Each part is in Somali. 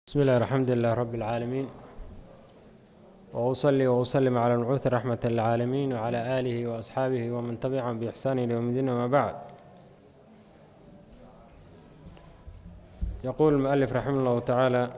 بسم الله الحمد لله رب العالمين وأصلي وأسلم على المبعوث رحمة للعالمين وعلى آله وأصحابه ومن تبعهم بإحسان إلى يوم الدين وما بعد يقول المؤلف رحمه الله تعالى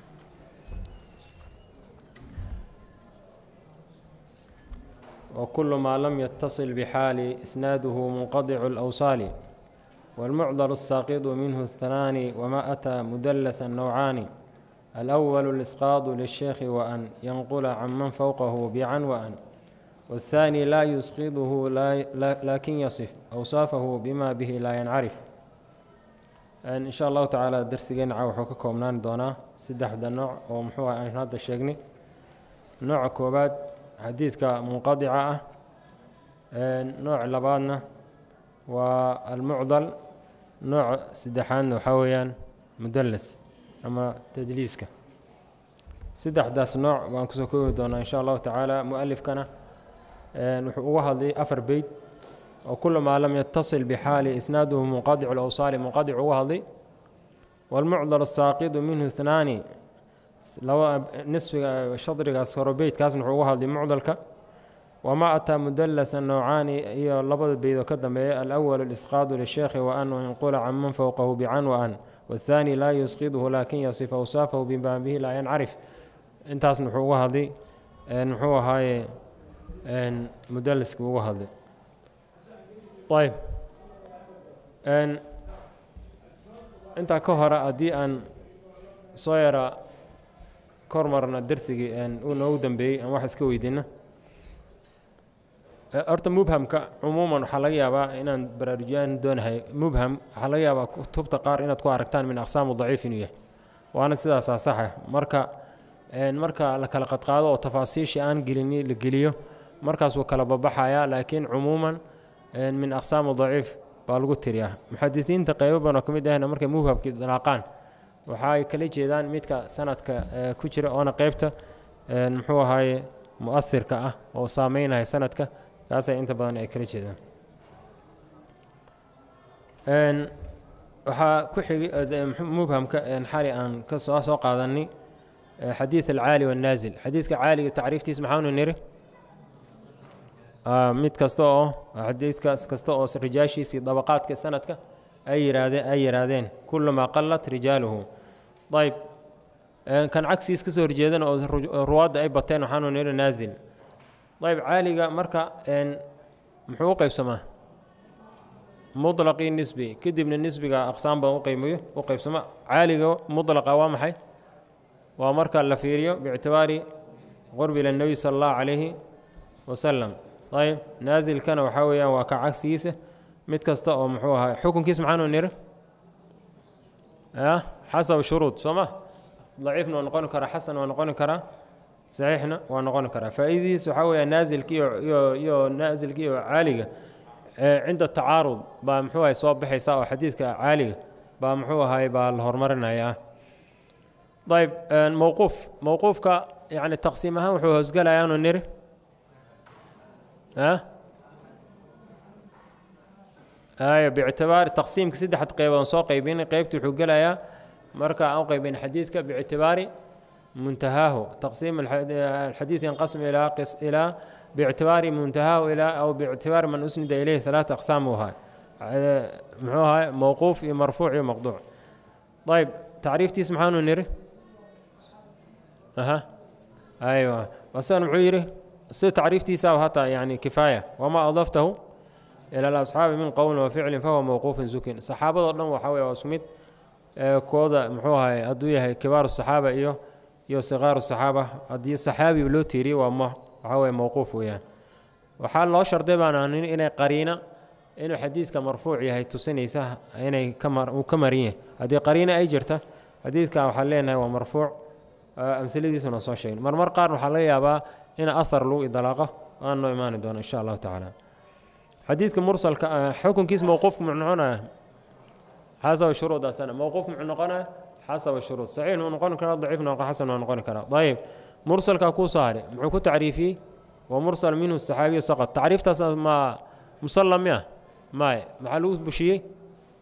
وكل ما لم يتصل بحال إسناده منقطع الأوصال والمعضل الساقط منه اثنان وما أتى مدلسا نوعان الأول الإسقاط للشيخ وأن ينقل عمن فوقه بعن وأن والثاني لا يسقطه لا لكن يصف أوصافه بما به لا ينعرف إن شاء الله تعالى درسigeen wuxuu ka koobnaan doonaa saddexda nooc oo muxuu ah aynu hadda sheegnay nooca koowaad xadiidka munqadica ah nooc labaadna waa almucdal nooc saddexaadna waxaa weeyaan mudallas ama tadliiska saddexdaas nooc baan kusoo koobi doonaa insha allahu tacaala mualifkana wuxuu uga hadlay afar beyt oo kula maa lam yatasil bixaali isnaaduhu munqadicu lawsaali munqadic uga hadlay walmucdal asaaqidu minhu ithnaani laba nisfiga shadrigaas horo beytkaasna wuxuu uga hadlay mucdalka wamaa ataa mudalasan nowcaani iyo labada beydoo ka dambeeya alأwal اlisqaadu lisheekhi wa an yanqula can man fowqahu bican wa an wاthaani laa yusqiduhu lakin yasif awsaafahu bima bihi laa yancarif intaasna wuxuu uga hadlay muxuu ahaaye mudaliski uga hadlay ayb intaa ka hore haddii aan soo yara kor marna dersigii uu noogu dambeeyey aan wax iska weydiino horta mubhamka cumuuman waxaa laga yaabaa inaan baraarujiyaan doonahay mubham waxaa laga yaabaa kutubta qaar inaad ku aragtaan min aqsaamu daciif inuu yahay waana sidaasaa saxa marka marka la kala qadqaado oo tafaasiishii aan gelini la geliyo markaas wuu kala babaxayaa laakiin cumuuman min aqsaamu daciif baa lagu tiriyaa muxadisiinta qeybo badanoo ka mid ahna markay mubhamkii dalaaqaan waxaay kala jeedaan midka sanadka ku jira oona qeybta muxuu ahaaye mu'asirka ah oo saameynaya sanadka kaasay inta badan ay kala jeedaan waxaa ku xigay mubhamka xali aan ka soo soo qaadanay xadiid alcaali waannaasil xadiidka caaliga tacriiftiis maxaanu niri mid kasta oo xadiidkaas kasta oo rijaashiisii dabaqaadka sanadka ay yihaahdeen ay yihaahdeen kulamaa qallat rijaaluhu ayb kan cagsiis ka soo horjeedana oo ruwaadda ay bateen waxaanu niri naasil ayb caaliga marka muxuu u qeybsamaa muطlaqii nisbi kadibna nisbiga aqsaam badan uqeymayo u qeybsama caaliga muطlaqa waa maxay waa marka la fiiriyo biictibaari qurbi ila nebi sala allahu calayhi wasalam ayb naasilkana waxaa weeyaan waa ka cagsigiisa mid kasta oo muxuu ahaa xukunkiis maxaanu niri xasab shuruud soo ma daciifna waa noqoni karaa xasan waa noqoni karaa saxiixna waa noqoni karaa faa'iidadiis waxaa weeya naasilka iyo iyo iyo naasilka iyo caaliga cinda tacaarud baa muxuu ahay soo baxaysa oo xadiidka caaliga baa muxuu ahay baa la horumarinayaa ayb mowquuf mowquufka yacni taqsiim ahaan wuxuu hoosgalayaanu niri ayo biictibaari taqsiimka saddexad qeybood soo qeybin qeybta wuxuu gelayaa marka aan u qeybin xadiidka biictibaari muntahaahu taqsiim alxadiid yanqasm ilaa ilaa biictibaari muntahaahu ilaa aw biictibaari man usnida ilayhi halaata aqsaam uu ahaa muxuu ahaa mowquuf iyo marfuuc iyo maqduuc ayb tacriiftiis maxaanu niri aha aywa wasan muxuu yidhi si tacriiftiisa hataa yani kifaaya wamaa adaftahu ila alasxaabi min qowlin wa ficlin fahuwa mowquufin zukin saxaabadoo dhan waxaa wey waa isku mid kooda muxuu ahay hadduu yahay kibaaru saxaaba iyo iyo sikaaru saxaaba haddii saxaabi loo tiiriye waa m waxaa weye mowquuf weeyaan waxaa loo sharday baan anin inay qariina inuu xadiidka marfuuc yahay tusinaysa inay uu ka marin yahay haddii qariina ay jirta xadiidka waxaan leenahay waa marfuuc amsiladiisana soo sheegin marmar qaar waxaa laga yaabaa in ahar lagu idlaaqo aan noo imaani doono insha allahu tacaala xadiidka mursalka xukunkiis mowquufku muxuu noqonaya xasaba shuruudaasana mowquuf muxuu noqonaya xasaba shuruud saxiix wuu noqon karaa daciifna xasan waa noqoni karaa ayib mursalka kuu soo haray muxuu ku tacriifiyey wa mursal minhu saxaabiyu saqad tacriiftaas ma musalla miya maye maxaa lagu bushiyey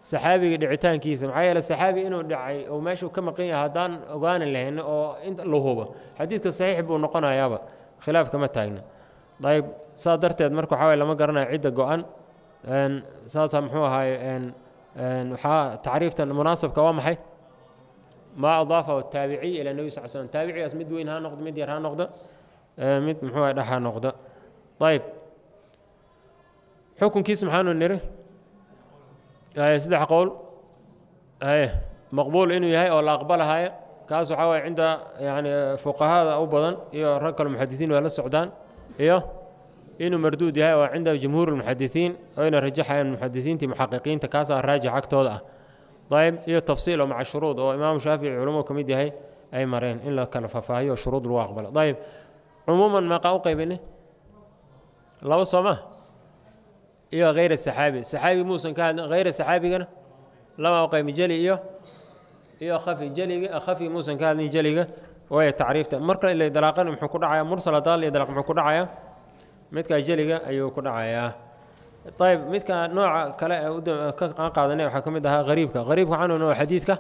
saxaabiga dhicitaankiisa maxaa yeele saxaabi inuu dhacay oo meeshuu ka maqan yahay haddaan ogaani lahayn oo inta la hubo xadiidka saxiix buu noqonayaaba khilaaf kama taagna ayb saa darteed marka waxaa waye lama garanayo cidda go-an saasa muxuu ahaaye waxaa tacriifta munaasabka waa maxay maa adaafahu taabiciy ila nebi sal slm taabicigaas mid weyn ha noqdo mid yar ha noqdo mid muxuu ah dhex ha noqdo ayb xukunkiis maxaanu niri saddex qowl maqbuul inuu yahay oo la aqbalahayo kaas waxaa waye cinda yani fuqahada u badan iyo rag kale muxadisiin waa la socdaan iyo inuu marduud yahay oo cinda jumhuur lmuxadisiin oyna rajaxayaan muxadisiintii muxaqiqiinta kaasaa raajix agtooda ah ayb iyo tafsiil oo maca shuruud oo imaamu shaafici culumuu ka mid yahay ay mareen in la kala faahfaahiyo shuruud lagu aqbalo ayb cumuuman meeqaa u qaybini laba soo ma iyo hayra saxaabi saxaabi muusan ka hadlin hayra saxaabigana lama u qaybi jeli iyo iyo khafi jeliga khafi muusan ka hadlin jeliga waaya tacriifta marka ila dalaaqan muxuu ku dhacayaa mursal daal iyo dalaq muxuu ku dhacayaa midka jeliga ayuu ku dhacayaa ayb midka nooca kale ee ka qaadanay waxaa ka mid ahaa hariibka hariibka waxaanu noo xadiidka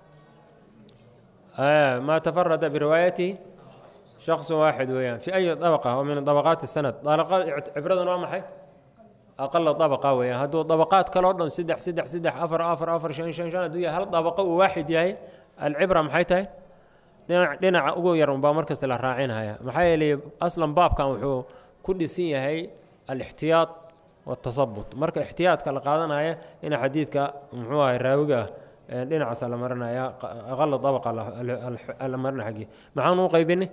maa tafarada biriwaayatihi shaksu waaxid weeyaan fi ayi dabaqa oo min dabaqaati sanad cibradan waa maxay aqala dabaqa weeyaan hadduu dabaqaad kale o dhan saddex saddex saddex afar afar afar shan shan shan hadduu yahay hal dabaqo uu waaxid yahay alcibra maxay tahay dhinac dhinaca ugu yar unbaa markasta la raacinaya maxaa yeelay aslan baabkan wuxuu ku dhisan yahay alixtiyaad watasabut marka ixtiyaadka la qaadanaya ina xadiidka muxuu ahay raawiga ah dhinacaasa la marinaya aqala dabaqa la marina xaggii maxaan u qaybini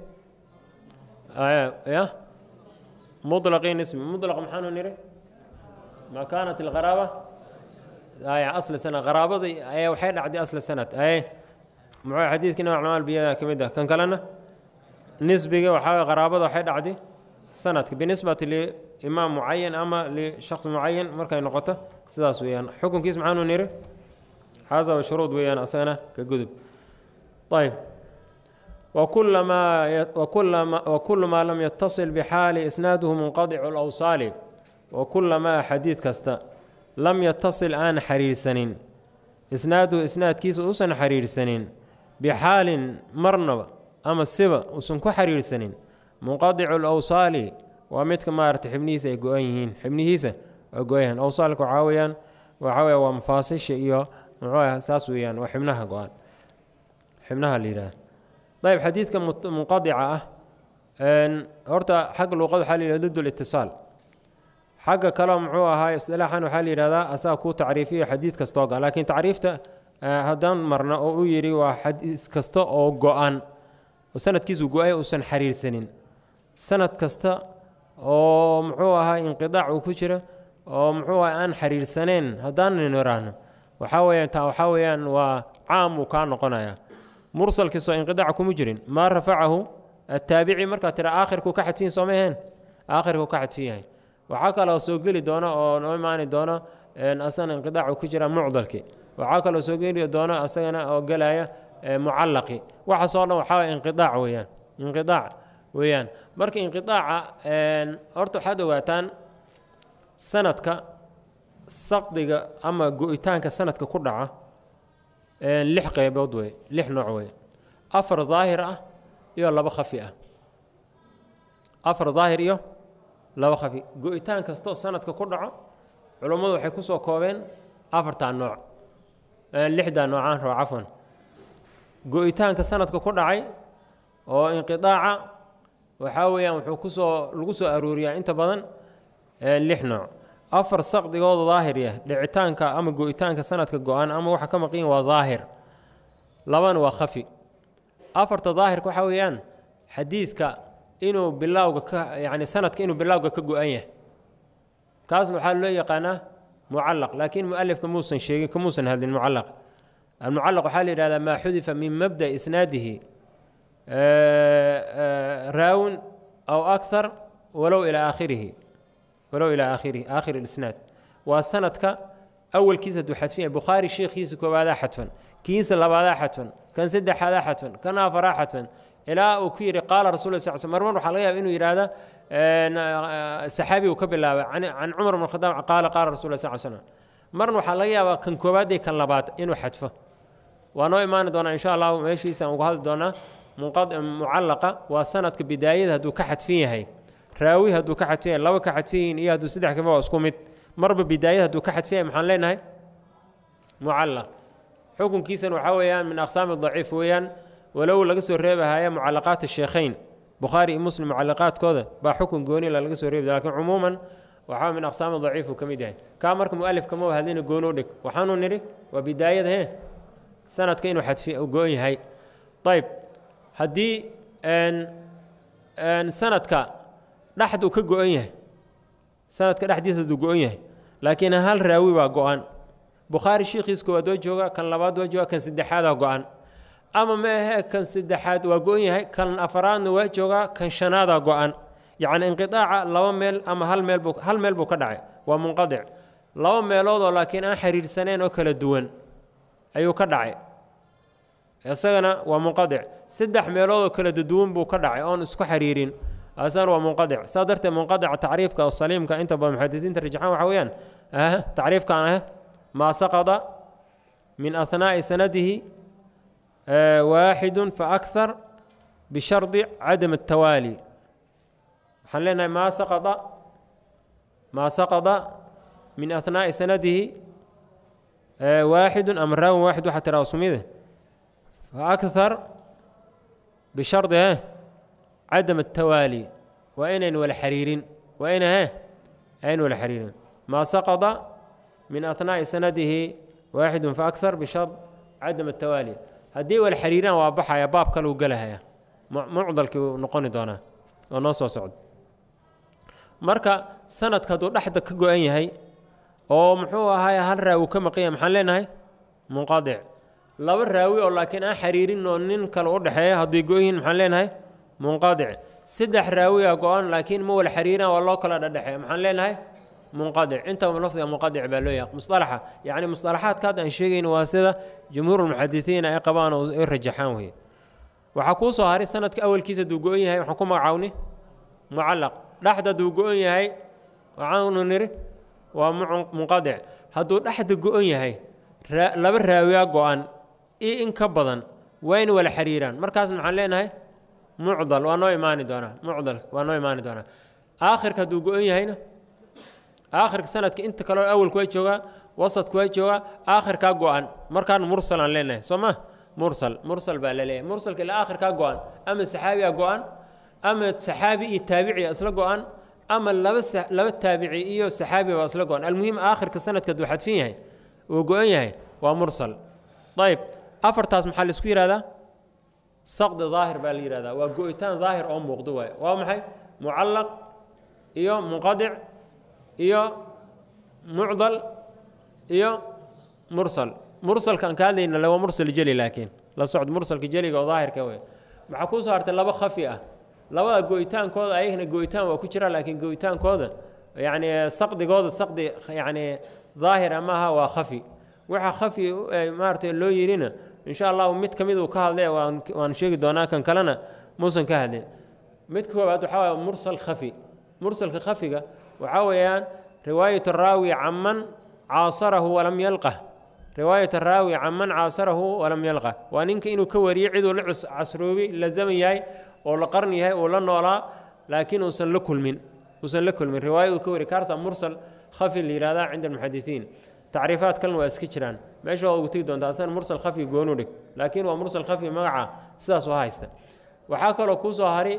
ya muطlaqin ismi muطlaq maxaanu niri ma kaanat alqaraaba aya asla sanad qaraabadii ayaa waxay dhacday asla sanad aye muxuu xadiidkii nooc camal biyada ka mid ah kan kalena nisbiga waxaa qaraabada waxay dhacday sanadka binisbati liimaam mucayan ama lishaqs mucayan markay noqoto sidaas weeyaan xukunkiis maxaanu niri xasaba shuruud weeyaan asagana ka gudub ayb wakulu maa lam yatasil bixaali isnaaduhu munqadicu lawsaali wakulamaa xadiid kasta lam yatasil aan xiriirsanin isnaaduhu isnaadkiisa uusan xiriirsanin bixaalin marnaba ama siba uusan ku xiriirsanin munqadicu lawsaali waa midka maarata xibnihiisa ay go-an yihiin xibnihiisa waa go-an awsaalka waxaa weyaan waxaa weya waa mafaasisha iyo muxuu saas weeyaan waa xibnaha go-an xibnaha la yidhaha ayb xadiidka munqadica ah horta xagga luuqada waxaa la yidhahda did litisaal xagga kaleo muxuu ahaa istilaaxan waxaa la yidhahdaa asaga kuu tacriifiyo xadiid kastoo ga laakiin tacriifta haddaan marna oo u yidhi waa xadiis kasta oo go-an sanadkiisu go-ay uusan xiriirsanin sanad kasta oo muxuu ahaa inqidaac uu ku jira oo muxuu aha aan xiriirsaneen haddaanan iraahno waxaa weyaan taa waxaa weeyaan waa caam uu kaa noqonaya mursalkiisoo inqidaaca kuma jirin maa rafacahu ataabici markaa tira aakhirkuu ka xadfiyin sooma aheen aakhirkuu ka xadfin yahay waxaa kaloo soo geli doona oo noo imaani doono asagana inqidaacu ku jira mucdalki waxaa kaloo soo geli doona asagana oo gelaya mucallaqi waxaasoo dhan waxaa waye inqidaac weeyaan inqidaac weeyaan marka inqidaaca horta waxaad ogaataan sanadka saqdiga ama go-itaanka sanadka ku dhaca lix qeybood wey lix nooc wey afar daahir ah iyo laba khafi ah afar daahir iyo laba khafi go-itaan kastoo sanadka ku dhaco culummadu waxay ku soo koobeen afartaa nooc lixdaa noocaan roo cafwan go-itaanka sanadka ku dhacay oo inqidaaca waxaa weeyaan wuxuu kusoo lagu soo arooriyaa inta badan lix nooc afar saqdigooda daahirya dhicitaanka ama go-itaanka sanadka go-an ama waxa ka maqan waa daahir labana waa khafi afarta daahirka waxaa weeyaan xadiidka inuu bilowga ka yani sanadka inuu bilowga ka go-an yahay kaasna waxaa loo yaqaanaa mucallaq laakiin mualifka muusan sheegin kamuusan hadlin mucallaq almucallaq waxaa la yidhahdaa maa xudifa min mabda isnaadihi raawin aw akthar walow ilaa aakhirihi walow ilaa aakhirihi aakhir isnaad waa sanadka awalkiisa hadduu xadfin yahay bukhaari sheekhiisa koobaadaa xadfan kiisa labaadaa xadfan kan saddexaadaa xadfan kan afaraa xadfan ilaa uu ku yidhi qaala rasul sal sl marmar waxaa laga yaaba inuu yidhaahda saxaabi uu ka bilaabay can cumar bn khadaab qaala qaala rasul sal slam marna waxaa laga yaabaa kan koowaad iyo kan labaad inuu xadfo waa noo imaani doonaa insha allahu meeshiisa aan uga hadli doonaa mucallaqa waa sanadka bidaayada hadduu ka xadfin yahay raawi hadduu ka xadfin yahay laba ka xadfin yihiin iyo hadduu saddex kaba waa isku mid marba bidaayada hadduu ka xadfin yahay maxaan leenahay mucallaq xukunkiisana waxaa weeyaan min aqsaami daciif weeyaan walow laga soo reebahaya mucallaqaat sheekhayn bukhaari iyo muslim mucallaqaadkooda baa xukun goonila laga soo reebi lakin cumuuman waxaa min aqsaami daciif uu ka mid yahay kaa marka mualifka ma hadlina gooni u dhig waxaanu nidhi waa bidaayada he sanadka inuu xadfi go-on yahay ayb haddii sanadka dhexduu ka go-on yahay sanadka dhexdiisa haduu go-on yahay laakiin hal raawi baa go-an bukhaari shiikhiis koowaad waa jooga kan labaad waa jooga kan saddexaadaa go-an ama ma ahee kan saddexaad waa go-on yahay kan afaraadna waa joogaa kan shanaadaa go-an yacni inqiaaca laba meel ama hal meel buu hal meel buu ka dhacay waa munqadic laba meeloodoo laakiin aan xiriirsaneen oo kala duwan ayuu ka dhacay isagana waa munqadic saddex meeloodoo kala duwan buu ka dhacay oon isku xiriirin asagana waa munqadic saa darteed munqadica tacriifka oo saliimka inta badan muxadisiinta rajaxaan waxa weeyaan tacriifkan ah maa saqada min ahnaa'i sanadihi waaxidu fa akhar bishardi cadam atawaali waxaan leenahay maa saqada maa saqada min ahnaa'i sanadihi waaxidu ama raawin waaxid waxaa tiraa sumide fa akhar bishardi he cadam atawaali waa inayn wala xiriirin waa ina he ayn wala xiriirin maa saqada min ahnaa'i sanadihi waaxidu fa akhar bishard cadam atawaali haddii wala xiriiraan waa baxaya baab kaleu gelahaya mucdalkii uu noqoni doonaa oo noo soo socdo marka sanadka hadduu dhexda ka go-an yahay oo muxuu ahaay hal raawi ka maqanya maxaan leenahay munqadic laba raawi oo laakiin aan xiriirin oo nin kale u dhexeeya hadday go yihiin maxaan leenahay munqadic saddex raawiya go-an laakiin ma wala xiriiraan waa loo kala dhedhexeeya maxaan leenahay munqadic intaba lafdiga munqadic baa loo yahay musalaxa yacni musalaxaadka hadda aan sheegayno waa sida jumhuurulmuxadisiin ay qabaan oo ay rajaxaan weye waxaa kuu soo haray sanadka awalkiisa hadduu go-on yahay waxaan ku magacaawni mucallaq dhexda hadduu go-on yahay waxaanu niri waa munqadic hadduu dhexda go-on yahay laba raawiya go-an iyo in ka badan waa in wala xiriiraan markaas maxaan leenahay mucdal waa noo imaani doonaa mucdal waa noo imaani doonaa aakhirka hadduu go-on yahayna aakhirka sanadka inta kaleo awalku waa joogaa wasadku waa joogaa aakhirkaa go-an markaan mursal aan leenahay soo ma mursal mursal baa la leeyahay mursalka ilaa aakhirkaa go-an ama saxaabiya go-an ama saxaabi iyo taabiciya isla go-an ama laba laba taabici iyo saxaabi baa isla go-an almuhim aakhirka sanadka hadduu xadfin yahay uu go-an yahay waa mursal ayb afartaas maxaa laisku yihahdaa saqdi daahir baa la yihahdaa waa go-itaan daahir oo muuqdo waay waa maxay mucallaq iyo munqadic iyo mucdal iyo mursal mursalkaan ka hadlayna waa mursal jeli laakiin la socd mursalka jeliga oo daahirka wey maxaa kuu soo hartay laba khafi ah labada go-itaankooda ayagana go-itaan waa ku jira laakiin go-itaankooda yacni saqdigooda saqdi yacni daahira maaha waa khafi waxa khafi maaragtay loo yidhina insha allahu mid ka mid uu ka hadlay waan waan sheegi doonaa kan kalena muusan ka hadlin mid koowaad waxaa waaya mursal khafi mursalka khafiga waxaa weeyaan riwaayat araawi caman caasarahu walam yalqah riwaayat araawi caman caasarahu walam yalqah waa ninka inuu ka wariyo ciduu la casroobi la zaman yahay oo la qarn yahay uu la noolaa laakiin uusan la kulmin uusan la kulmin riwaaya uu ka wari kaarsa mursal khafi la yihahdaa cinda almuxadisiin tacriifaad kalena waa iska jiraan meesha waa ugu tegi doonta asana mursal khafi goonu dhig laakiin waa mursal khafi magaca sidaas u haysta waxaa kaloo kuu soo hari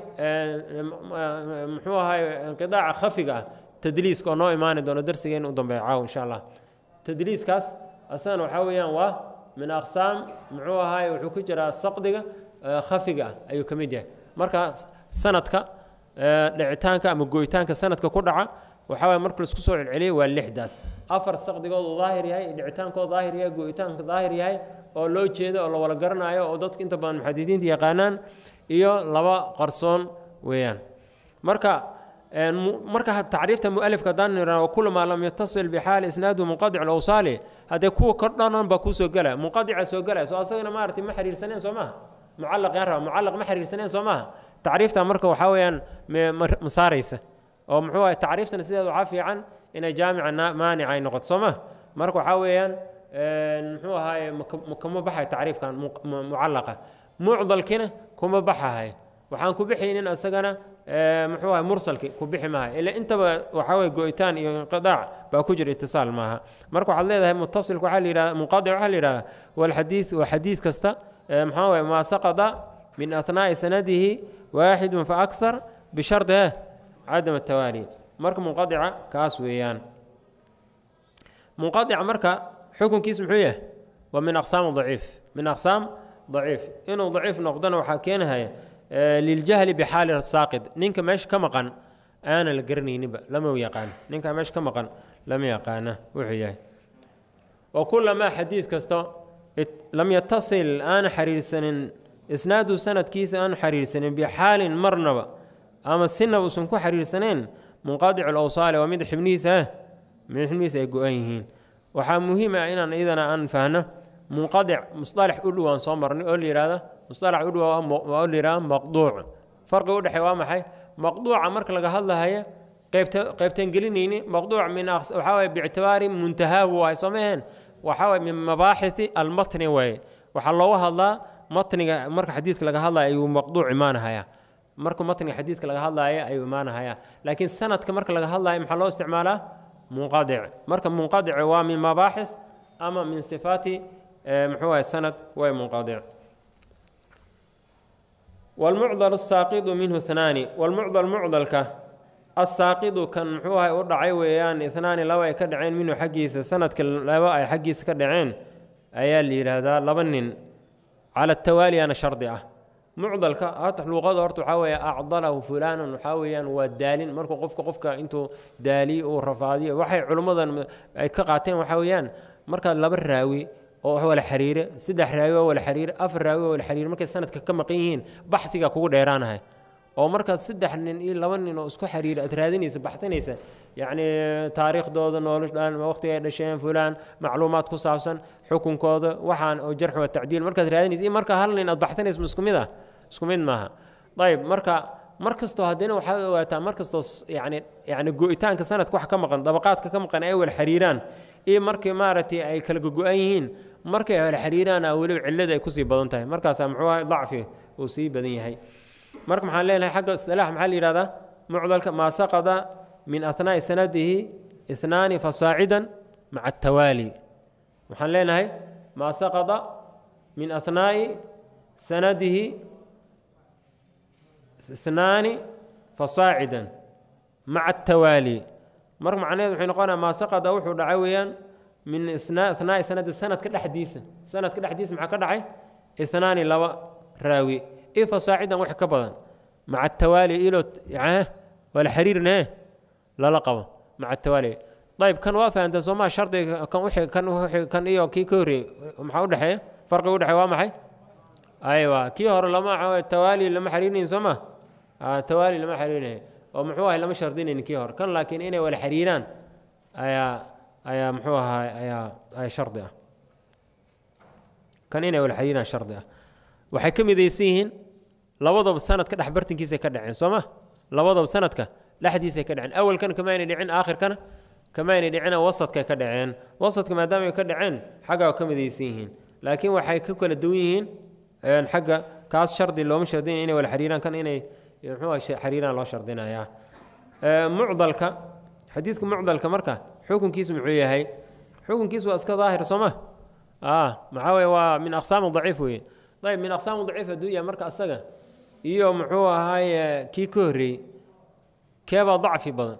muxuu ahay inqidaaca khafiga ah tadliiska oo noo imaani doono darsigeen u dambeeya caaw insha allah tadliiskaas asagana waxaa weeyaan waa min aqsaam muxuu ahaay wuxuu ku jiraa saqdiga khafiga ah ayuu ka mid yahay marka sanadka dhicitaanka ama goyitaanka sanadka ku dhaca waxaa waye marka laisku soo celceliyay waa lixdaas afar saqdigoodu daahir yahay dhicitaankooda daahir yahay go'itaanka daahir yahay oo loo jeedo oo la wala garanayo oo dadka inta badan muxadidiinta yaqaanaan iyo laba qarsoon weeyaan marka marka tacriifta mualifka haddaan nidhahno kulamaa lam yatasil bixaali isnaadu munqadic lawsaali haddee kuwa kor dhanan baa kuu soo gelaya munqadica soo gelaya soo asagana maaragtay ma xiriirsaneen soo maaha mucallaq yaan raba mucallaq ma xiriirsaneen soo maaha tacriifta marka waxaa weeyaan ma saaraysa oo muxuu ahay tacriiftana sideeda waxaa fiican inay jaamica maanica ay noqoto soo ma marka waxaa weeyaan muxuu ahaaye kama baxayo tacriifkan mucallaqa mucdalkina kuma baxahay waxaan ku bixaynin isagana muxuu ahay mursalki ku bixi maaha ila intaba waxaa weye go-itaan iyo inqidaac baa ku jira itisaal maaha marka waxaad leedahay mutasilka waxaa la yidhahda munqadic waxaa la yidhahda walxadiid waa xadiid kasta maxaa weye maa saqada min athnaa'i sanadihi waaxidun fa akthar bishardi eh cadam atawaali marka munqadica kaas weeyaan munqadica marka xukunkiis muxuu yahay waa min aqsaam daciif min aqsaam daciif inuu daciif noqdona waxaa keenahaya liljahli bixaali saaqid ninka meesha ka maqan aanan la garanayninba lama yaqaan ninka meesha ka maqan lama yaqaana wuxuu yahay wa kulamaa xadiid kasta lam yatasil aana xiriirsanin isnaadu sanadkiisa aanu xiriirsanin bixaalin marnaba ama sinaba usan ku xiriirsaneen munqadicu lawsaali waa mid xibnihiisa ah mid xibnihiisa ay go-an yihiin waxaa muhiim ah inaan iyadana aan fahno munqadic musalax u dhow aan soo marnay oo la yihahda musalax u dhow waa la yihahda maqduuc farqi u dhexey waa maxay maqduuca marka laga hadlahayo qeybta qeybtaan gelinayni maqduuc min waxaa waye biictibaari muntahaahu waay soo maheen waxaa waye min mabaaxisi almatni waaye waxaa looga hadlaa matniga marka xadiidka laga hadlaya ayuu maqduuc imaanahaya marka matniga xadiidka laga hadlaya ayuu imaanahaya laakiin sanadka marka laga hadlayo maxaa loo isticmaalaa munqadic marka munqadic waa min mabaaxis ama min sifaati muxuu ahay sanad way munqadic walmucdal asaaqidu minhu hnaani walmucdal mucdalka asaaqidu kan muxuu ahay u dhacay weeyaan ihnaani laba ay ka dhaceen minhu xaggiisa sanadka laba ay xaggiisa ka dhaceen ayaa la yidhaahdaa laba nin cala tawaali ana shardi ah mucdalka hata luuqada horta waxaa weeye acdalahu fulaanan waxaa weeyaan waa daalin markuu qofka qofka intuu daaliyo uu rafaadiyo waxay culimmadan ay ka qaateen waxaa weeyaan markaad laba raawi oo wala xiriire saddex raawi oo wala xiriire afar raawi oo wala xiriire markay sanadka ka maqan yihiin baxsigaa kugu dheeraanahay oo markaad saddex nin iyo laba nin oo isku xiriira aad raadinaysa baxsanaysa yacni taariikhdooda noloshan waqtiga ay dhasheen fulaan macluumaad ku saabsan xukunkooda waxaan oo jarx wa tacdiil markaad raadinaysa iyo markaa hal nin aad baxsanaysa isku mid ah isku mid maaha ayib marka mar kastoo haddina waxaad ogaataa mar kastoo yani yani go-itaanka sanadka wax ka maqan dabaqaadka ka maqan ay wala xiriiraan iyo markii maaragtay ay kala gogo-an yihiin markay wala xiriiraan weliba cillada ay kusii badan tahay markaasaa muxuu ahay dacfi uu sii badan yahay marka maxaan leenahay xagga istilaax maxaa la yihahdaa mucdalka maa saqada min athnaa'i sanadihi ihnaani fasaacidan maca atawaali waxaan leenahay maa saqada min athnaa'i sanadihi ihnaani fasaacidan maca atawaali marka macnaheed waxay noqonaya maa saqada wuxuu dhacay weeyaan min ithnaa'i sanadi sanadka dhexdiisa sanadka dhexdiisa maxaa ka dhacay ihnaani laba raawi i fasaacidan wax ka badan maca atawaali ilo wala xiriirne lala qabo maca atawaali ayib kan waa fahanteen soomaa shardiga kan wixii kan wixii kan iyo kii ka horreeyey maxaa udhexeeya farqiga udhexeeya waa maxay aywa kii hore lama tawaali lama xiriirinayn soo ma tawaali lama xiriirinayo oo muxuu ahay lama shardinayn kii hore kan laakiin inay wala xiriiraan ayaa ayaa muxuu ahaa ayaa ayaa shardi ah kan inay wala xiriiraan shardi ah waxay ka midaysan yihiin labadaba sanadka dhex bartankiisay ka dhaceen soo ma labadaba sanadka dhexdiisay ka dhaceen awalkana kama aynay dhicin aakhirkana kama aynay dhicina wasadkay ka dhaceen wasadka maadaama ay ka dhaceen xagga waa ka midaysan yihiin laakiin waxay ka kala duwan yihiin xagga kaas shardi looma shardinaya inay wala xiriiraan kan inay muxuu xiriiraan loo shardinayaa mucdalka xadiidka mucdalka marka xukunkiisu muxuu yahay xukunkiisu waa iska daahir soo ma maxaa weye waa min aqsaami daciif weeye ayb min aqsaam daciif hadduu yahay marka asaga iyo muxuu ahaaye kii ka horreeyey keebaa dacfi badan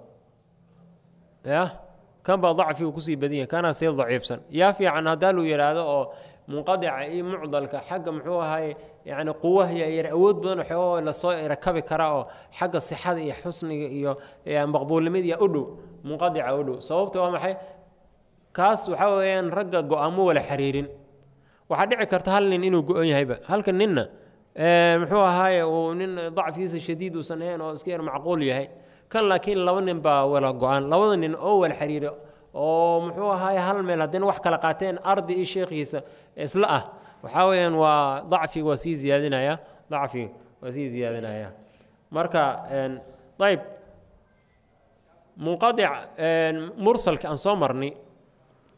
ya kan baa dacfigu kusii badan yahay kanaa sii daciifsan yaa fiican haddaa luu yidhaahdo oo munqadica iyo mucdalka xagga muxuu ahaaye yani quwahya yar awood badan waxoo lasoo rakabi karaa oo xagga sixada iyo xusniga iyo maqbuulnimada u dhow munqadica u dhow sababta waa maxay kaas waxaa weeyaan ragga go-aamo wala xiriirin waxaa dhici karta hal nin inuu go-on yahayba halka ninna muxuu ahaaye uu nin dacfigiisa shadiid uusan ahayn oo iska yar macquul yahay kan laakiin laba nin baa wala go-aan labada nin oo wala xiriira oo muxuu ahaaye hal meel haddina wax kala qaateen ardi iyo sheekhiisa isla ah waxaa weeyaan waa dacfiga waa sii ziyaadinaya dacfiga waa sii ziyaadinaya marka ayb munqadic mursalka aan soo marnay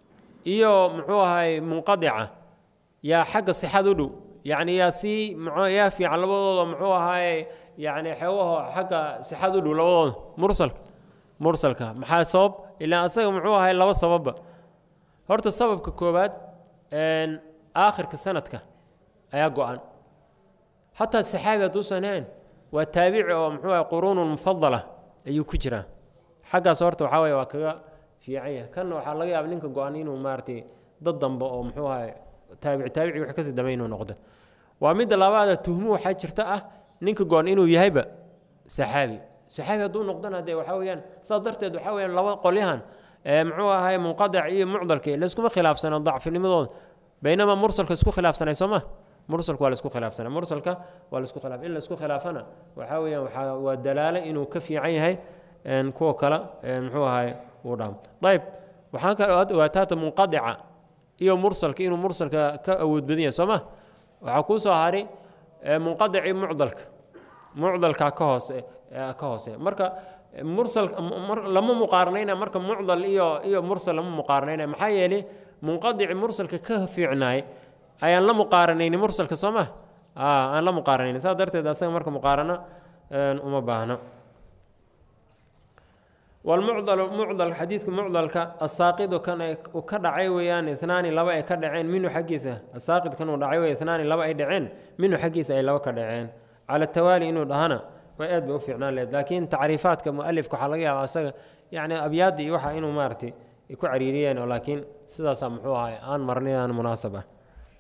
iyo muxuu ahay munqadica yaa xagga sixad u dhow yacni yaa sii mxuu yaa fiican labadooda muxuu ahaaye yacni xeewaho xagga sixad u dhow labadooda mursalka mursalka maxaa sabab ilaa asaga muxuu ahay laba sababba horta sababka koowaad aakhirka sanadka ayaa go-an xataa saxaabi hadduusan hayn waa taabici oo muxuu ahay quruunun mufadala ayuu ku jiraa xaggaas horta waxaa weye waa kaga fiican yahay kanna waxaa laga yaaba ninka go-an inuu maaragtay dad dambe oo muxuu ahay taabici taabici wax kasii dambe inuu noqdo waa midda labaada tuhmu waxaa jirta ah ninka go-an inuu yahayba saxaabi saxaabi hadduu noqdana dee waxaa weeyaan saas darteed waxaa weyaan laba qolyahan muxuu ahay munqadac iyo mucdalka layskuma khilaafsano dacfinimadooda baynamaa mursalka isku khilaafsanay soo ma mursalka waa laisku khilaafsanay mursalka waa laisku khilaaf in laisku khilaafana waxaa weeyaan waxaa waa dalaalo inuu ka fiican yahay kuwa kale muxuu ahay uu dhaamo ayb waxaan kale aad ogaataata munqadica iyo mursalka inuu mursalka ka awood badan yahay soo ma waxaa kuu soo haray munqadici mucdalka mucdalka ka hoose ka hoose marka mursal lama muqaaranayna marka mucdal iyo iyo mursal lama muqaaranayna maxaa yeelay munqadici mursalka ka fiicnaay ayaan la muqaaranayni mursalka soo ma aan la muqaaranayni saas darteed asaga marka muqaarano uma baahno walmucdal mucdal xadiidka mucdalka asaaqidu kan uu ka dhacay weeyaan inaani laba ay ka dhaceen minhu xaggiisa asaaqid kan uu dhacay wey inaani laba ay dhaceen minhu xaggiisa ay laba ka dhaceen cala tawaali inuu dhahana way aad bay u fiicnaan lehed laakiin tacriifaadka mualifka waxaa laga yaaba asaga yacni abyaadda iyo waxa inuu maaragtay ku cariiriyeen oo laakiin sidaasaa muxuu ahay aan marnay aan munaasab ah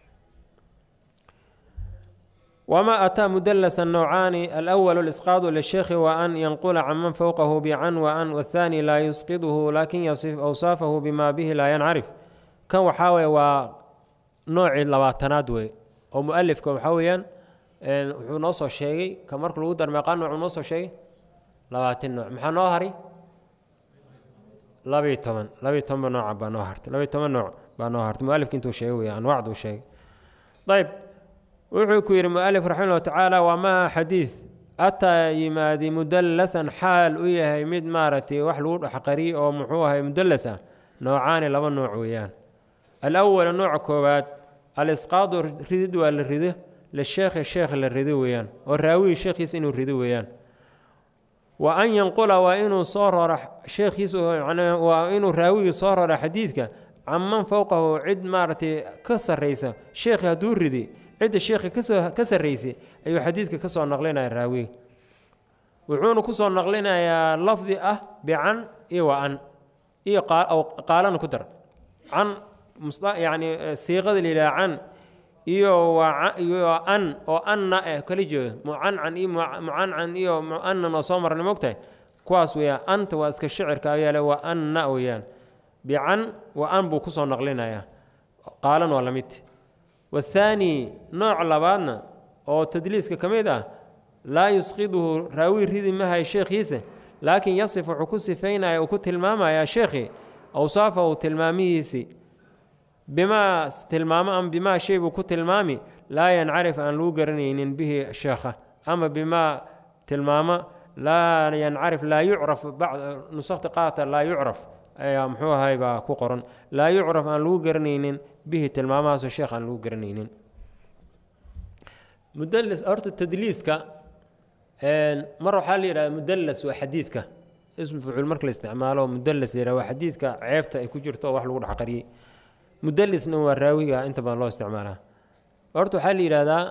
وما أتى مدلس النوعان الأول الإسقاط للشيخ وأن ينقل عمن فوقه بعن وأن والثاني لا يسقطه لكن يصف أوصافه بما به لا ينعرف كان وحاوي ونوع لباتناد وي ومؤلف كان وحاويا wuxuu noo soo sheegay ka marka lagu dar meeqaa nooc uu noo soo sheegay labaatan nooc maxaa noo haray labiyo toban labiyo tobanba nooca baa noo hartay labiyo toban nooc baa noo hartay mualifka intuu sheegay weya anwaacduu sheegay ayb wuxuu ku yidhi mualif raximah llahu tacaala waa maa xadiid ataa yimaadi mudallasan xaal u yahay mid maaragtay wax lagu dhexqariyo oo muxuu ahay mudallas ah noocaani laba nooc weeyaan alawala nooca koowaad alisqaadu ridid waa la rido lisheekhi sheekh la rido weeyaan oo raawihii sheekhiisa inuu rido weeyaan wa an yanqula waa inuu soo rora sheekhiisa waa inuu raawigii soo rora xadiidka caman fowqahu cid maaragtay ka sarraysa sheekhi hadduu ridi cidda sheekhi kasoo ka sarraysay ayuu xadiidka ka soo naqlinaya raawiga wuxuuna ku soo naqlinayaa lafdi ah bican iyo wa an iyo qaalana ku dar can yacni siiqada la yidhaha can iyo iyo an oo anna eh kala jeedo mucancan iyo mucancan iyo mu'anan oo soo marnay mogtahay kuwaas weeyaan anta waa iska shicirka ayaale waa anna weeyaan bican wa an buu kusoo naqlinayaa qaalan waa la mid wathaani nooc labaadna oo tadliiska ka mid ah laa yusqiduhu raawi ridi mahay sheekhiisa laakiin yasif wuxuu ku sifaynaya uu ku tilmaamayaa sheekhii awsaafahu tilmaamihiisii bimaa tilmaamo ama bimaa shay buu ku tilmaami laa yancarif aan lagu garanaynin bihi sheekha ama bimaa tilmaamo laa yancarif laa yucraf nusakti qaata laa yucraf ayaa muxuu ahay baa ku qoran laa yucraf aan lagu garanaynin bihi tilmaamahaasoo sheekh aan lagu garanaynin mudallis horta tadliiska mar waxaa la yidhahda mudallas waa xadiidka ismu fucuul marka la isticmaalo mudallas la yidhahda waa xadiidka ceebta ay ku jirto oo wax lagu dhex qariyey mudalisna waa raawiga inta badan loo isticmaalaa horta waxaa la yidhahdaa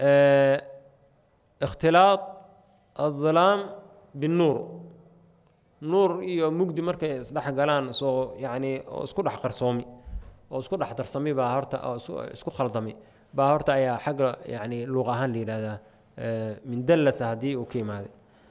ikhtilaad adulaam binnuur nuur iyo mugdi markay isdhex galaan soo yacni oo isku dhex qarsoomi oo isku dhex darsami baa horta oo isku khaldami baa horta ayaa xagga yacni luuq ahaan la yidhahdaa min dallasa haddii uu ka imaaday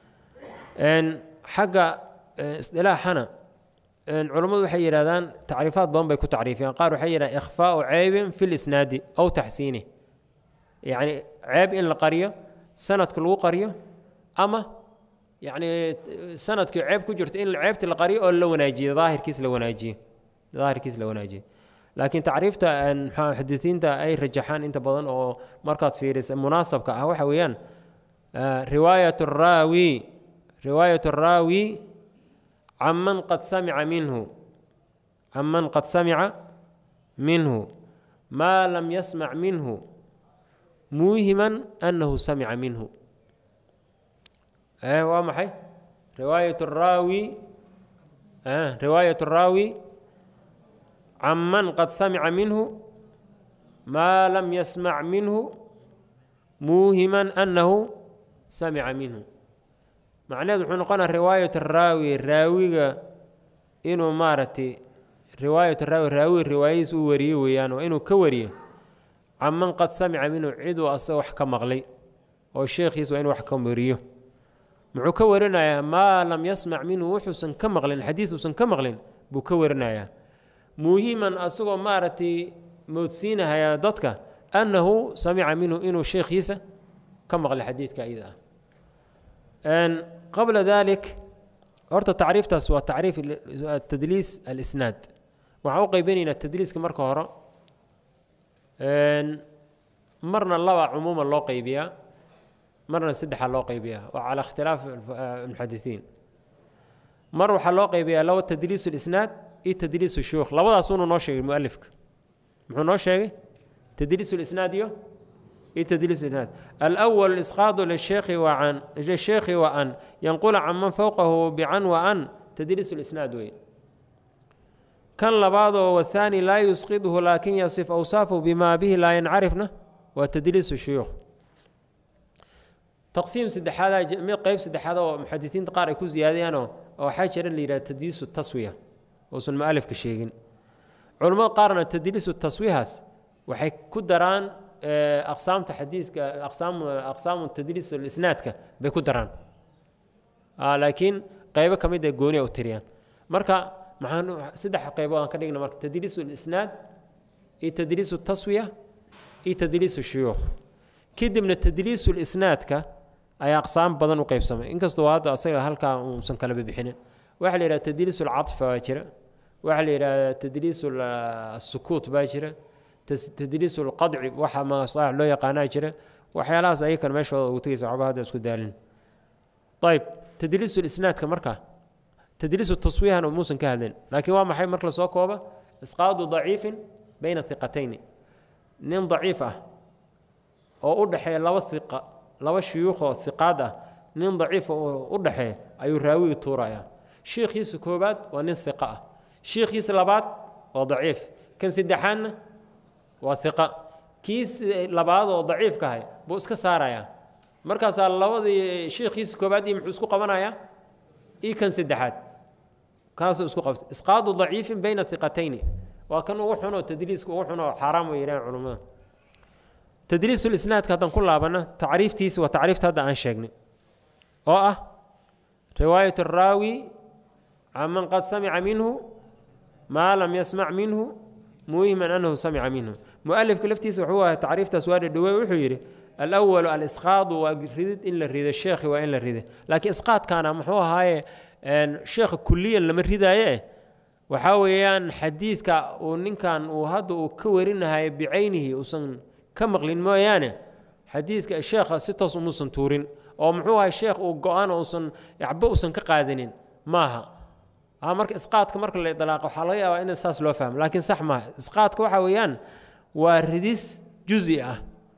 xagga isdilaaxana culammadu waxay yidhahdaan tacriifaad badan bay ku tacriifiyaan qaar waxay yidhahdaan ikhfaau ceybin fi lisnaadi aw taxsiini yacni ceeb in la qariyo sanadka lagu qariyo ama yacni sanadkii ceeb ku jirto in ceebti la qariyo oo la wanaajiyo daahirkiis la wanaajiyo daahirkiis la wanaajiyo laakiin tacriifta muxadisiinta ay rajaxaan inta badan oo markaad fiirisa munaasabka ah waxa weeyaan riwaayat raawi riwaayat raawi caman qad samica minhu caman qad samica minhu maa lam yasmac minhu muuhiman annahu samica minhu waa maxay riwaayat raawi riwaayat raawi can man qad samica minhu maa lam yasmac minhu muuhiman annahu samica minhu macnaheed wuxuu noqonaa riwaayat raawi raawiga inuu maaragtay riwaayat raawi raawiga riwaayadiis uu wariyo weeyaan waa inuu ka wariyo can man qad samica minhu ciduu asaga wax ka maqlay oo sheekhiis waa inuu wax ka wariyo muxuu ka warinayaa maa lam yasmac minhu wuxuusan ka maqlin xadiis uusan ka maqlin buu ka warinayaa muhiman asagoo maaragtay moodsiinahaya dadka annahu samica minhu inuu sheekhiisa ka maqlay xadiidka iyada ah qabla dalik horta tacriiftaas waa tacriif tadliis alisnaad waxaan u qaybinaynaa tadliiska marka hore marna laba cumuuman loo qaybiyaa marna saddexa loo qaybiyaa waa cala ikhtilaaf muxadisiin mar waxaa loo qaybiyaa laba tadliis lisnaad iyo tadliis shuyuukh labadaasuunu noo sheegay mualifka muxuu noo sheegay tadliis lisnaad iyo iyo tadliis isnaad alأwl isqaadu lisheekhi wa can lisheekhi wa an yanqula can man fowqahu bican wa an tadliis lisnaad wey kan labaadoo wahaani laa yusqidhu laakin yasif awsaafu bima bihi laa yancarifna waa tadliis shuyuukh taqsiim saddexaada qeyb saddexaad oo muxadisiinta qaar ay ku ziyaadayaanoo waxaa jira la yidhaha tadliisu taswiya uusan mualifka sheegin culammada qaarna tadliisu taswihaas waxay ku daraan aqsaamta xadiidka aqsaam aqsaamu tadliis isnaadka bay ku daraan laakiin qeybo ka mid ee gooni u tiriyaan marka maxaan saddex qeybood aan ka dhigna marka tadliis lisnaad iyo tadliis taswiya iyo tadliis shuyuukh kadibna tadliis lisnaadka ayaa aqsaam badan u qeybsamay inkastoo hadda asaga halkaa uusan kala bixinin waxaa la yidhaha tadliis alcaطf baa jira waxaa la yidhaha tadliis asukuut baa jira tadliis lqadci waxa masaax loo yaqaanaa jira waxyaalahaas ayakan meeshooda ugu tegaysa waxba hadda isku daalin ayb tadliis lisnaadka marka tadliis taswiihan muusan ka hadlin laakiin waa maxay marka lasoo kooba isqaadu daciifin bayna hiqatayni nin daciif ah oo u dhexeeya laba iqa laba shuyuukhoo hiqaad ah nin daciifa u dhexeeya ayuu raawigi tuuraya shiikhiisa koobaad waa nin hiqa ah shiikhiisa labaad waa daciif kan saddexaadna waa iqa kiis labaad oo daciifka ahay buu iska saarayaa markaasaa labadii shiikhiisa koobaad iyo muxuu isku qabanayaa iyo kan saddexaad kaasuu isku qabta isqaadu daciifin bayna iqatayni waa kan ugu xunoo tadliiska ugu xunoo xaaraam way yidhahan culummada tadliisulisnaadka haddaan ku laabana tacriiftiisa waa tacriifta hadda aan sheegnay oo ah riwaayat araawi can man qad samica minhu maa lam yasmac minhu muhiman anahu samica minhu mualifka laftiisa wuxuu ahay tacriiftaas waa dhadhawey wuxuu yidhi alwalu alisqaadu waa ridid in la rido sheekhi waa in la rida laakiin isqaadkaana muxuu ahaaye sheekha kuliyan lama ridaaye waxaa weeyaan xadiidka uu ninkan uu hadda uu ka warinahay bicaynihi uusan ka maqlin mooyaane xadiidka sheekha si toos umuusan tuurin oo muxuu ahay sheekh uu go-aan uusan waxba uusan ka qaadanin maaha marka isqaadka marka la idlaaqo waxaa laga yaabaa in saas loo fahmo laakiin sax maaha isqaadka waxaa weeyaan waa ridis juzi ah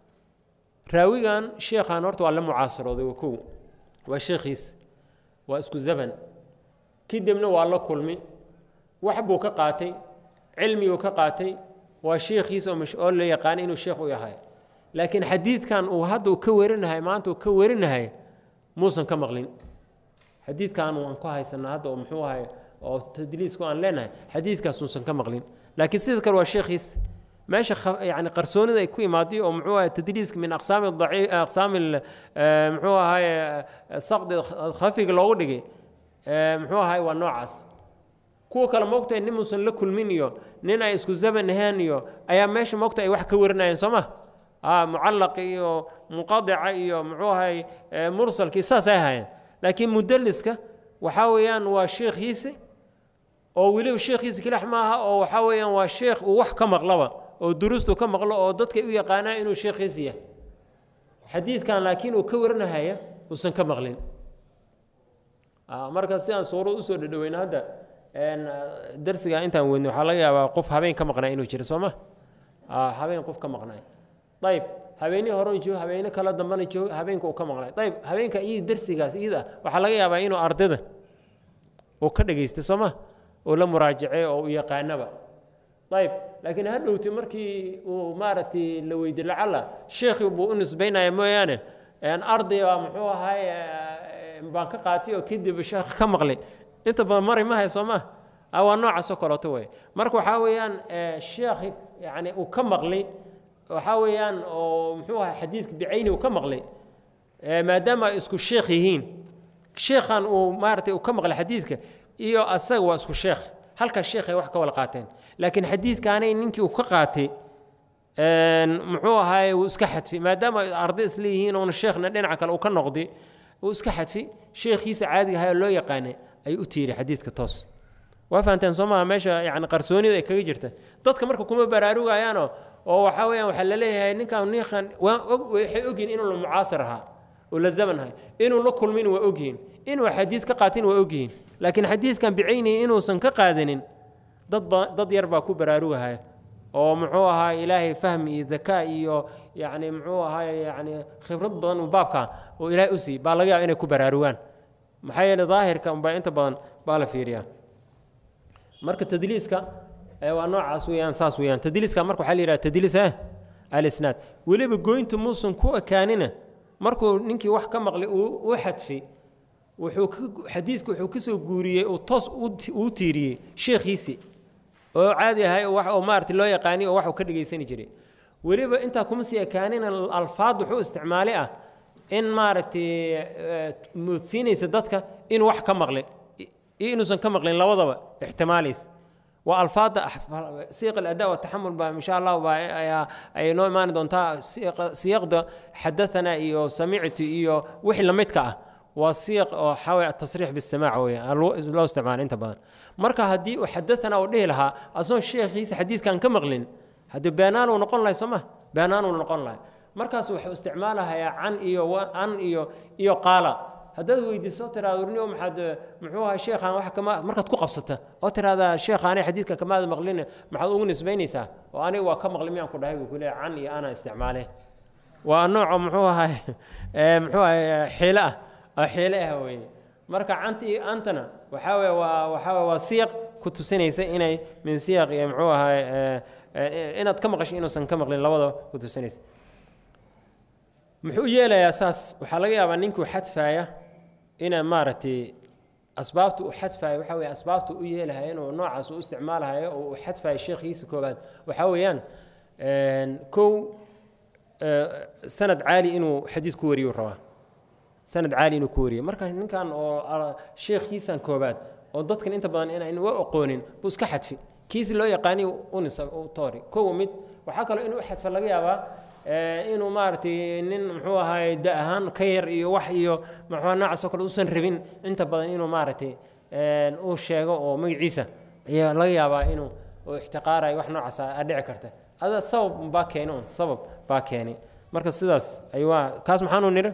raawigan sheekhan horta waa la mucaasarooday waa kow waa sheekhiis waa isku zaban kadibna waa la kulmi wax buu ka qaatay cilmiguu ka qaatay waa sheekhiis oo la yaqaana inuu sheekh u yahay laakiin xadiidkan uu hadda uu ka warinahay maanta uu ka warinahay muusan ka maqlin xadiidkan aan ku haysanaa hadda oo muxuu ahay oo tadliisku aan leenahay xadiidkaas uusan ka maqlin laakiin sida kale waa sheekhiis meesha yani qarsoonida ay ku imaaday oo muxuu ahay tadliiska min aqsaami daciif aqsaami muxuu ahay saqdi khafiga loogu dhigay muxuu ahay waa noocaas kuwa kale moogtahay nin muusan la kulmin iyo nin ay isku zaman ahaan iyo ayaa meesha moogta ay wax ka warinayeen soo ma mucallaq iyo muqadica iyo muxuu ahay mursalkii saas ay ahaayeen laakiin mudaliska waxaa weeyaan waa sheekhiisi oo weliba sheekhiisi kilax maaha oo waxaa weeyaan waa sheekh uu wax ka maqlaba oo duruustu ka maqlo oo dadka u yaqaanaa inuu sheekhiisi yahay xadiidkan laakiin uu ka warinahaya uusan ka maqlin marka si aan suuro usoo dhadhaweyna hadda darsiga intaan weydnay waxaa laga yaabaa qof habeen ka maqnaa inuu jiro soo ma habeen qof ka maqnay ayb habeenii horan joogo habeene kala dambana joogo habeenka uu ka maqnay ayb habeenka iyo darsigaas iyada waxaa laga yaabaa inuu ardayda uu ka dhageystay soo ma uu la muraajacey oo u yaqaanaba ayb laakiin ha dhowti markii uu maaragtay la weydi lacala sheekhii buu u nisbaynaya mooyaane arday baa muxuu ahaay baan ka qaatay oo kadib sheekh ka maqlay inta badan mari mahay soo ma waa noocaasoo kaleeto wey marka waxaa weeyaan sheekhi yani uu ka maqlay waxaa weeyaan oo muxuu ahaa xadiidka bicayni uu ka maqlay maadaama ay isku sheekh yihiin sheekhan uu maaratay uu ka maqlay xadiidka iyo asaga waa isku sheekh halkaas sheekhay wax ka wada qaateen laakiin xadiidkaanay ninkii uu ka qaatay muxuu ahaay wuu iska xadfi maadaama arday isla yihiin oona sheekhna dhinaca kale uu ka noqday wuu iska xadfi sheekhiisa caadiga ahaa loo yaqaanay ayuu u tiiri xadiidka toos waa fahanteen soo maha meesha yani qarsoonida ay kaga jirta dadka marka kuma baraarugayaanoo oo waxaa weeyaan waxaa la leeyahay ninkan ninkan waa og waxay ogyihin inuu la mucaasir ahaa oo la zaman ahay inuu la kulmin waa ogyihin inuu xadiid ka qaatin waa ogyihin laakiin xadiidkan bicaynihi inuusan ka qaadanin dad ba dad yar baa ku baraarugahaya oo muxuu ahaa ilaahay fahmi iyo dakaa iyo yani muxuu ahaa yani khibrad badan uu baabka oo ilaahay u siiy baa laga yaaba inay ku baraarugaan maxaa yeele daahirka unbaa inta badan baa la fiiriyaa marka tadliiska waa noocaas weyaan saas weyaan tadliiska marka waxaa la yidhaha tadliis eh alisnaad weliba goyntu muusan ku ekaanina markuu ninkii wax ka maqlay uu xadfay wuxuu xadiidka wuxuu ka soo guuriyey uu toos uu tiiriyey sheekhiisii oo caadi ahay oo maarata loo yaqaani oo wax uu ka dhegaysani jiray weliba intaa kuma sii ekaanina alfaad wuxuu isticmaalay ah in maaragtay moodsiinaysa dadka inuu wax ka maqlay iyo inuusan ka maqlin labadaba ixtimaalaysa waa alfaada siiq aladaa wataxamul baa insha allah baa ay noo imaani doontaa siyaqda xadathana iyo samictu iyo wixii lamidka ah waa siiq oo waxaa atasriix bisamaac weya loo isticmaala inta badan marka haddii uu xadathana uu dhihi lahaa asagoo sheekhiisa xadiidkan ka maqlin haddii beenaanuu noqon lahay soo ma beenaanuu noqon lahay markaas wuxuu isticmaalahayaa can iyo an iyo iyo qaala haddaad weydiiso tiraado warniyo maxaad muxuu ahaa sheekhaan wax kama markaad ku qabsata oo tiraahdaa sheekhaanay xadiidka kamaada maqlin maxaad ugu nisbaynaysaa oo aniga waa ka maqli miyaan ku dhahay buu ku leeyahay can iyo ana isticmaale waa nooco muxuu ahay muxuu ahay xiile ah oo xiile ah weeye marka canta iyo antana waxaa weye waa waxaa weye waa siyaq ku tusinaysa inay min siyaq iyo muxuu ahay inaad ka maqasho inuusan ka maqlin labadaba ku tusinaysa muxuu yeelayaa saas waxaa laga yaabaa ninkuu xadfaaya ina maaragtay asbaabta uu xadfayo waxaa weye asbaabta u yeelahay inuu noocaas u isticmaalahayo oo uu xadfayo sheekhiisa koobaad waxaa weeyaan kow sanad caali inuu xadiid ku wariyo rabaa sanad caali inuu ku wariyo marka ninkan oo sheekhiisan koobaad oo dadkan inta badan inaan u aqoonin buu iska xadfi kiisi loo yaqaani unisa u toori kow mid waxaa kaloo inuu xadfa laga yaabaa inuu maaragtay nin muxuu ahaay da ahaan ka yar iyo wax iyo muxuu noocaasoo kale uusan rabin inta badan inuu maaragtay uu sheego oo magaciisa ayaa laga yaabaa inuu uu ixtiqaarayo wax noocaas a dhici karta ada sabab baa keeni un sabab baa keeni marka sidaas ayuu kaas maxaanu nidhi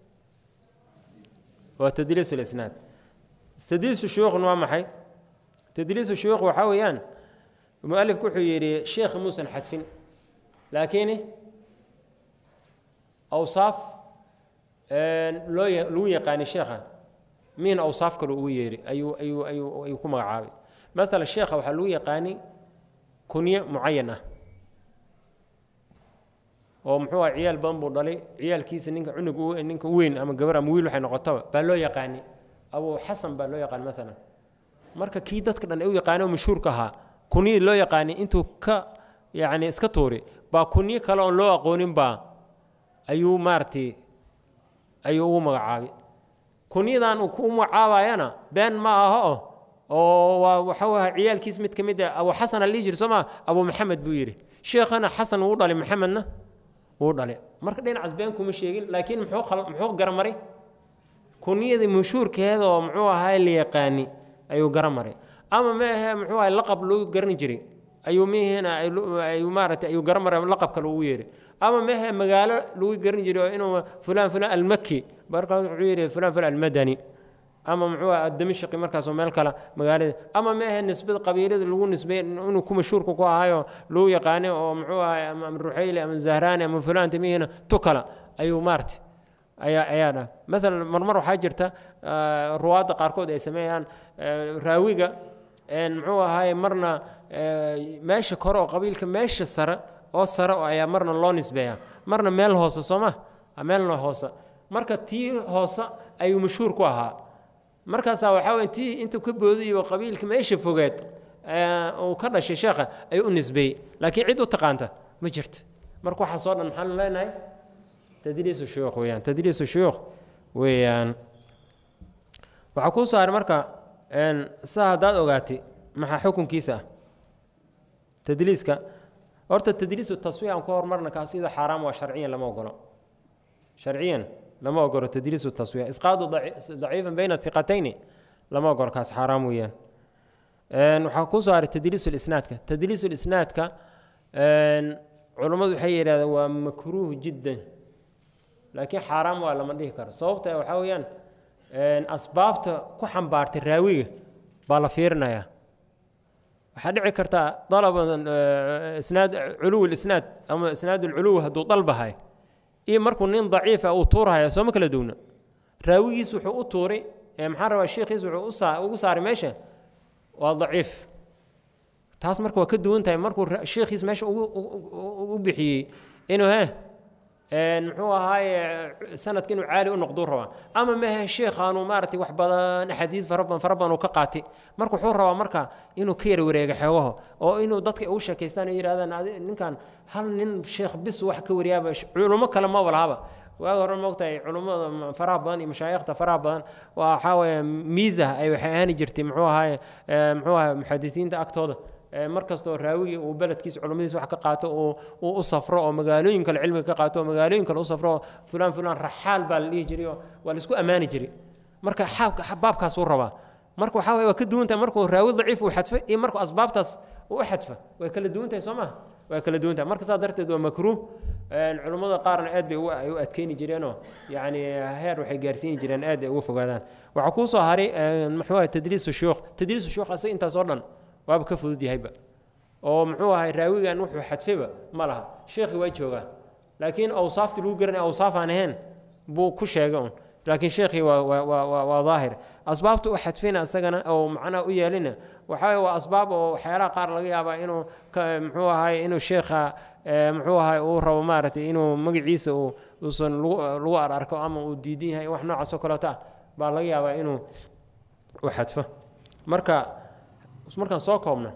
waa tadliis lisnaad tadliisu shuyuukhna waa maxay tadliisu shuyuukh waxaa weeyaan mualifku wuxuu yidhi sheekh muusan xadfin laakiin awsaaf loo lagu yaqaani sheekha miin awsaaf kale ugu yeeri ayuu ayuu ayuu ayuu ku magacaabay maala sheekha waxaa lagu yaqaani kunye mucayan ah oo muxuu aha ciyaal badan buu dhalay ciyaalkiisa ninka cunug ninka weyn ama gabar ama wiil waxay noqotaba baa loo yaqaani abu xasan baa loo yaqaani maalan marka kii dadka dhan ay u yaqaani oo mashhuurka ahaa kunyadii loo yaqaani intuu ka yacni iska tuuri baa kunyo kale oon loo aqoonin baa ayuu maaragtay ayuu ugu magacaabay kunyadan uu ku magacaabayana been ma aha o oo waa waxa waha ciyaalkiis mid ka mid a abu xasan a lihi jiri soo maa abu maxamed buu yidhi sheekhana xasan wuu dhalay maxamedna wuu dhalay marka dhinacaas been kuma sheegin laakiin muxuu muxuu garamaray kunyadii mashhuurkeeda oo muxuu ahaa la yaqaani ayuu garamaray ama ma ahe muxuu ahay laqab loo garan jiray ayuu mihina ayuu maaragtay ayuu garamaray laqabka loogu yeeray ama mehe magaalo lagu garan jiray oo inuu fulan fulan almaki markaa wuxuu yidhi fulan fulan almadani ama muxuu aha damishaqi markaasoo meel kale magaalada ama ma ahe nisbada qabiilada lagu nisbay inuu ku mashhuurka ku ahaayo lagu yaqaanay oo muxuu ahay ama ruxayli ama zahraani ama fulaan timihina tu kale ayuu maarti ayaa ayaa dha maalan marmar waxaa jirta ruwaadda qaarkood ay sameeyaan raawiga muxuu ahaye marna meesha kore oo qabiilka meesha sare oo sare ayaa marna loo nisbeeya marna meel hoose soo ma meelna hoose marka tii hoose ayuu mashhuur ku ahaa markaasaa waxaa weye tii intuu ka boodiyo qabiilka meesha fogeed uu ka dhashay sheekha ayuu u nisbeeyey laakiin cid u taqaanta ma jirto marka waxaa soo dhan maxaan leenahay tadliisu shuyuukh weeyaan tadliisu shuyuukh weeyaan waxaa kuu saaray marka saa haddaad ogaatay maxaa xukunkiisa ah tadliiska horta tadliisu taswiya aan ku hormarna kaas iyadoo xaaraam waa sharciyan lama ogolo sharciyan lama ogolo tadliisu taswiya isqaadu daciifan bayna hiqatayni lama ogolo kaas xaaraam weeyaan waxaa kuu saaray tadliisu lisnaadka tadliisu lisnaadka culummadu waxay yidhahdeen waa makruuh jiddan laakiin xaaraam waa lama dhihi karo sababta waxaa weeyaan asbaabta ku xambaartay raawiga baa la fiirinayaa waxaa dhici karta dalaba isnaad culuw lisnaad ama isnaad ulculuw hadduu dalbahay iyo markuu nin daciifa uu tuurahaya sooma kala duwna raawigiis wuxuu u tuuray maxaa rabaa sheekhiis wuxuu ugu saaray meesha waa daciif taas marka waa ka duwan tahay markuu sheekhiis meesha u bixiyey inuu he muxuu ahaaye sanadka inuu caali u noqduu rabaa ama mahe sheekhaanu maaragtay wax badan axaadiis fara badan fara badan uu ka qaatay marka wuxuu rabaa marka inuu ka yara wareega xoogaho oo inuu dadka u sheekaystaan oo yidhahdaan ninkan hal nin sheekh bis wax ka wariyaaba culummo kale maba lahaba waaga hore moogtahay culummada faraha badan iyo mashaayikhta faraha badan waxaa weeye miisa ay waxay ahaani jirtay muxuu ahaaye muxuu ahaye muxadisiinta agtooda mar kastoo raawigii uu beledkiisa culummadiisa wax ka qaato uu u safro oo magaalooyin kale cilmiga ka qaato oo magaalooyin kale u safro oo fulaan fulaan raxaal baa la dhihi jiray oo waa la isku ammaani jiray marka baabkaas uu rabaa marka waxaa waye waa ka duwan tahay markuu raawi daciif uu xadfo iyo markuu asbaabtaas uu u xadfa way kala duwan tahay soo maha way kala duwan tahay marka saas darteed waa makruuh culummada qaarna aad bay u adkeyni jireenoo yacni heer waxay gaarsiini jireen aad ay uga fogaadaan waxaa kuu soo haray muxuu ahay tadliisu shuyuukh tadliisu shuyuukh asaga intaas oo dhan waaba ka fudud yahayba oo muxuu ahay raawigan wuxuu xadfayba ma laha sheekhi waa joogaa laakiin awsaaftii lagu garanay awsaaf aan ahayn buu ku sheegay un laakiin sheekhii waa waa waa daahir asbaabta u xadfina isagana oo macnaha u yeelina waxaa waa asbaab oo waxyaalaha qaar laga yaabaa inuu muxuu ahay inuu sheekha muxuu ahay uu rabo maaragtay inuu magaciisa uu uusan lagu lagu ararko ama uu diidan yahay wax noocaas oo kaleeto ah baa laga yaabaa inuu u xadfo marka markaan soo koobna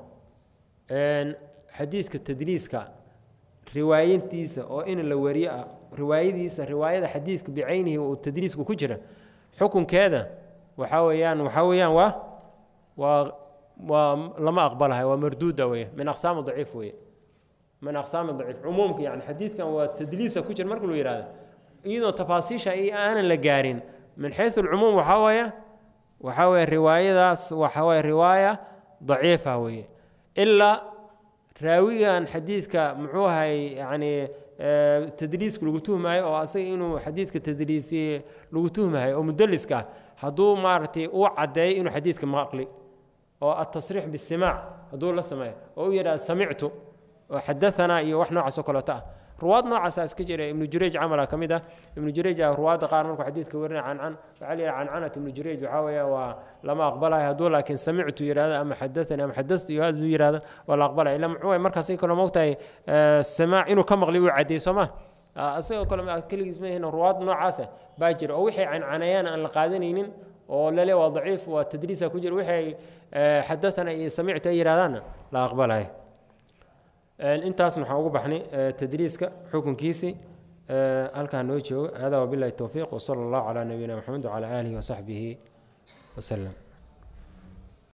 xadiiska tadliiska riwaayintiisa oo in la wariyo ah riwaayadiisa riwaayada xadiidka bicaynihi uu tadliisku ku jira xukunkeeda waxaa weeyaan waxaa weeyaan waa waa waa lama aqbalahay waa marduuda weeye min aqsaami daciif weeye min aqsaami daciif cumuumka yani xadiidkan waa tadliisa ku jira marka lu yihahdo iyadoo tafaasiisha iyo aanan la gaarin min xaysu alcumuum waxaa weeye waxaa weeye riwaayadaas waxaa weeye riwaaya daciifa weeye ilaa raawigan xadiidka muxuu ahay yani tadliiska lagu tuhmayo oo asaga inuu xadiidka tadliisi lagu tuhmayo oo mudaliska ah hadduu maaragtay uu caddeeyo inuu xadiidka maqli oo atasriix bisimaac hadduu la sameeyo oo u yidhaha samictu oo xadaanaa iyo wax noocaas oo kaleeto ah ruwaad noocaasa iska jira ibnu jurayj camala ka mid ah ibnu jurayj ah ruwaadda qaar markuu xadiidka warina cancan waxaa la yidhaha cancanat ibnu jurayj waxaa weeye waa lama aqbalayo hadduu laakiin samictu yidhahdo ama xadathani ama xadathtu iyo hadduu yidhahdo waa la aqbalaya ila muxuu waye markaas kaloo moogtahay samaac inuu ka maqli wuu caddeey soo ma isagoo kale keligiis ma yahin ruwaad noocaasa baa jira oo wixii cancanayaan aan la qaadanaynin oo lale waa daciif waa tadliisa ku jira wixii xadathana iyo samictu ay yidhahdaanna la aqbalayo intaasna waxaan ugu baxnay tadliiska xukunkiisii halkaa noo jooga hada wabilahi towfiiq wsala allahu calaa nabiyina maxamed wcala aalihi wasaxbihi waslem